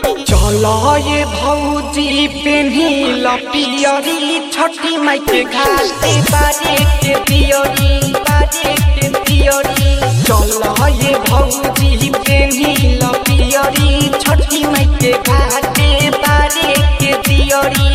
चल ये भौजी पेन्ही लपियरी छठी माई के घाटे बारे के दियरी बारे के दियरी चल ये भौजी पेन्ही लपियरी छठी माई के घाटे बारे के दियरी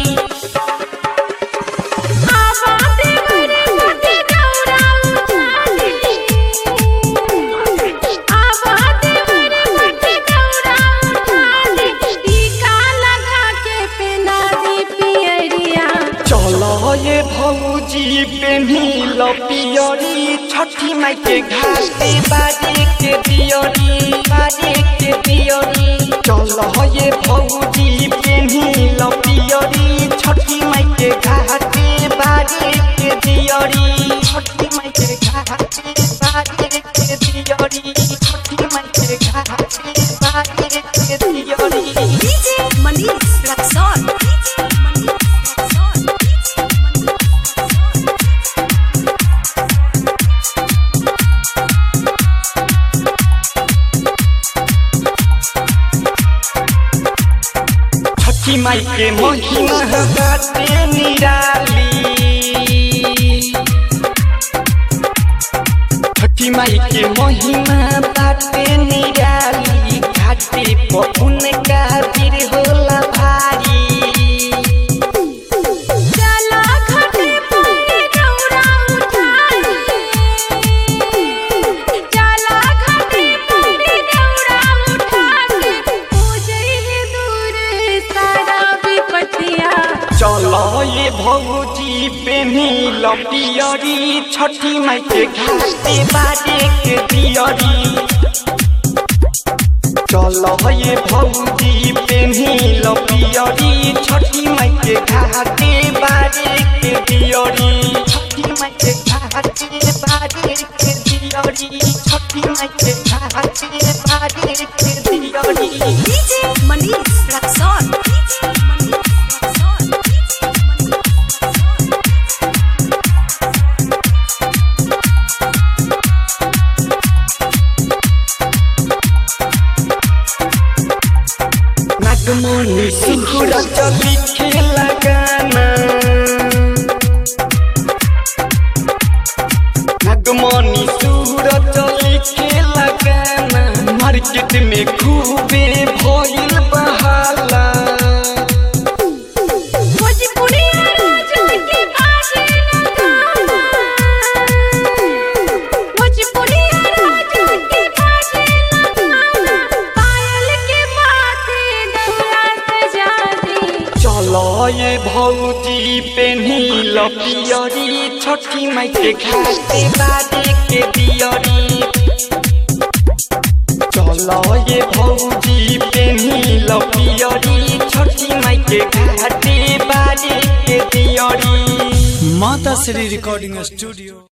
चल ये भौजी पेन्ही लपियरी छठी माई के घाटे बारे के दियरी बारे के दियरी चल ये भौजी पेन्ही लपियरी छठी माई के घाटे बारे के दियरी छठी माई के घाटे बारे के दियरी छठी माई के घाटे बारे के दियरी छठी माई के महिमा बाटे निराली छठी माई के महिमा बाटे निराली घाटे पहुन का वीर होला भारी चलो ये भौजी पेन्ही लपियरी छठी माई के घाटे बारे के दियरी चलो ये भौजी पेन्ही लपियरी छठी माई के घाटे बारे के दियरी छठी माई के घाटे बारे के दियरी छठी माई के घाटे बारे के दियरी नागमणि सुकुर चली खेला गाना नागमणि सुर चली खेला गाना मार्केट में खूबे भइल बहाला चलो ये भौजी पेन्ही लपियरी छठी माई के घाटे बारे के दियरी चलो ये भौजी पेन्ही लपियरी छठी माई के घाटे बारे के दियरी माता श्री रिकॉर्डिंग स्टूडियो